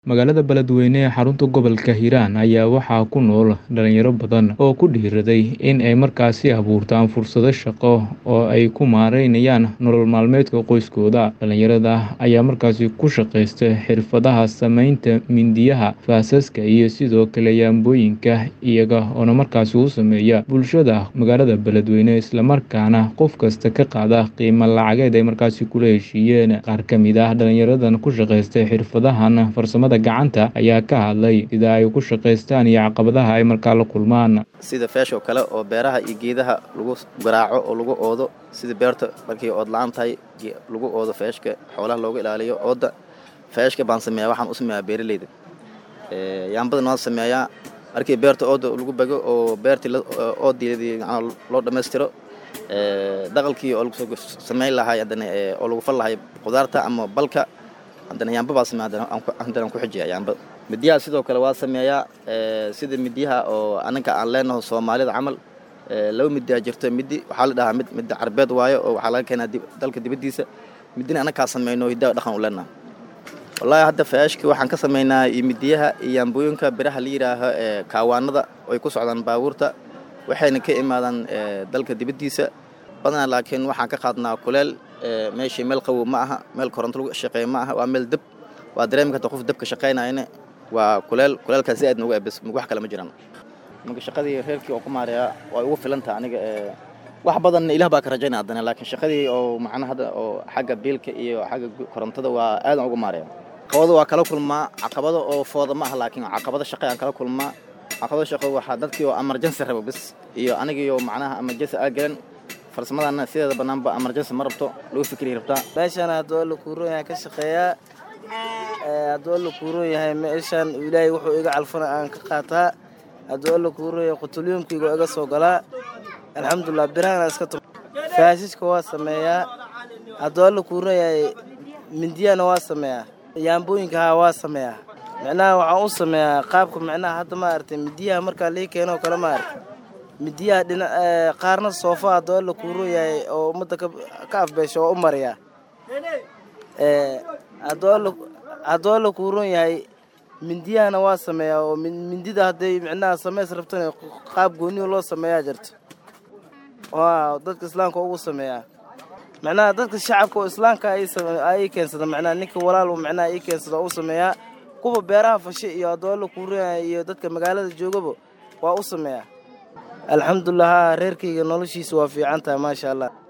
Magaalada Beledweyne ee xarunta gobolka Hiiraan ayaa waxaa ku nool dhalinyaro badan oo ku dhiirraday in ay markaasi abuurtaan fursado shaqo oo ay ku maareynayaan nolol maalmeedka qoyskooda. Dhalinyarada ayaa markaasi ku shaqeysta xirfadaha samaynta mindiyaha, faasaska iyo sidoo kale yaambooyinka iyaga oo markaasi u sameeya bulshada magaalada Beledweyne isla markaana qof kasta ka qaada qiimo lacageed ay markaasi kula heshiiyeen. Qaar ka mid ah dhalinyaradan ku shaqeysta xirfadahan farsamada gacanta ayaa ka hadlay sida ay ku shaqeystaan iyo caqabadaha ay markaa la kulmaan. sida feesh oo kale oo beeraha iyo geedaha lagu garaaco oo lagu oodo sida beerta markay ood la-aan tahay ge- lagu oodo feeshka xoolaha looga ilaaliyo ooda feeshka baan sameeyaa waxaan u sameeyaa beeraleyda Ee, yaambadana waan sameeyaa markii beerta ooda lagu bago oo beertii la- oodeedii macnaha loo dhammaystiro ee, daqalkii oo lagu soo sameyn lahay haddana ee, oo lagu fal lahay qudaarta ama balka haddana yaamba baa sameeya haddana aan ku- haddana aan ku xijiya yaamba midiyaha sidoo kale waa sameeyaa ee, sida midiyaha oo ananka aan leenaho soomaalida camal ee, laba midiyaa jirto midi waxaa la dhahaa mid midda carbeed waayo oo waxaa laga keenaa dib- dalka dibaddiisa midina anakaa sameyno hidaa dhaqan u leenaha wallaahi hadda faashki waxaan ka sameynaa iyo midiyaha iyo yaambooyinka biraha la yidhaaho ee kaawaanada oo ay ku socdaan baabuurta waxayna ka imaadaan ee, dalka dibaddiisa badanaa laakiin waxaan ka qaadnaa kuleel ee, meeshii meel qabow ma aha meel koronto lagu shaqeeya ma aha waa meel deb waa dareemi karta qof debka shaqeynayana waa kuleel kuleelkaas si aad noogu ebes wax kale ma jiraan marka shaqadii reerkii oo ku maareeya waa ugu filantaha aniga ee, wax badanna ilaah baa ka rajaynaya haddana laakiin shaqadii oo macnaha hadda oo xagga biilka iyo xagga gu- korontada waa aadan ugu maareeya caqabado waa kala kulmaa caqabado oo fooda ma aha laakiin caqabado shaqo aan kala kulmaa caqabado shaqo waxaa dadkii oo emergency rabo bes iyo anigii oo macnaha emergency aa galan farsamadana sideeda banaanba emergency ma rabto lagu fikri rabtaa meeshaan hadduu alla kuuron yahay ka shaqeeyaa Ee, hadduu alla kuuron yahay meeshaan ilaahay wuxuu iga calfana aan ka qaataa hadduu alla kuuron yahay qutulyuumkayga iga soo galaa alxamdulilah birahana iska tu faasiska waa sameeyaa hadduu alla kuuron yahay mindiyana waa sameeyaa yaambooyinka haa waa sameeyaa micnaha waxaan u sameeyaa qaabka micnaha hadda ma aragtay midiyaha markaa lii keeno kale ma aragtay midiyaha dhina ee, qaarna soofa hadduu alla kuuron yahay oo ummadda ka ka afbeesha waa u mariyaa Ee, hadduu alla hadduu alla kuuron yahay mindiyahana waa sameeyaa oo min- mindida hadday micnaha sameys rabtana qaab gooniyo loo sameeyaa jirto waa dadka islaamka ugu sameeyaa micnaha dadka shacabka oo islaamka ay same- ay keensada micnaha ninka walaal uu micnaha ii keensada u sameeyaa kuwa beeraha fashe iyo hadduu alla kuuron yahay iyo dadka magaalada joogaba waa u sameeyaa alxamdulilah haa reerkayga noloshiisa waa fiican tahay maasha allah